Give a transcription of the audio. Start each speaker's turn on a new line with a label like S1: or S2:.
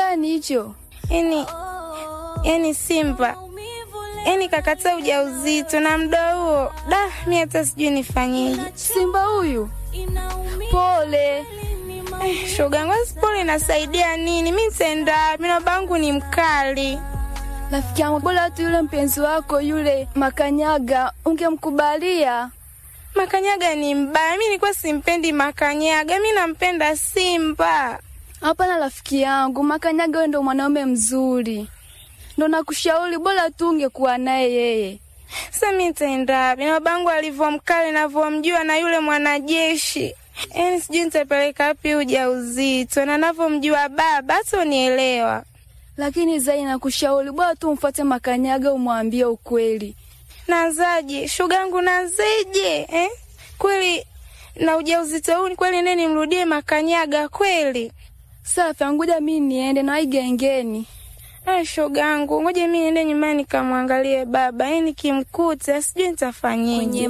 S1: gani hicho?
S2: yani yani Simba yani kakataa ujauzito na mda huo, da mi hata sijui nifanyeje.
S1: Simba huyu? Pole.
S2: Eh, shogangu asipole inasaidia nini? Mi nitaenda wapi? na babangu ni mkali.
S1: Rafiki yangu, bora tu yule mpenzi wako yule Makanyaga ungemkubalia.
S2: Makanyaga ni mbaya, mi nilikuwa simpendi Makanyaga, mi nampenda Simba.
S1: Hapana rafiki yangu, Makanyaga wewe ndo mwanaume mzuri, ndo nakushauri bora tu ungekuwa naye yeye.
S2: Sasa mi nitaenda wapi? na babangu alivyo mkali navyomjua na yule mwanajeshi yaani sijui nitapeleka wapi ujauzito na navyomjua baba hata unielewa.
S1: Lakini Zai, nakushauri bora tu umfuate Makanyaga, umwambie ukweli.
S2: Nazaje shogangu, nazeje eh? Kweli na ujauzito huu ni kweli, nene nimrudie Makanyaga kweli?
S1: Safi, ngoja mimi niende na gengeni.
S2: Ay, shogangu, ngoja mi niende nyumbani nikamwangalie baba, yaani nikimkuta sijui nitafanyeje.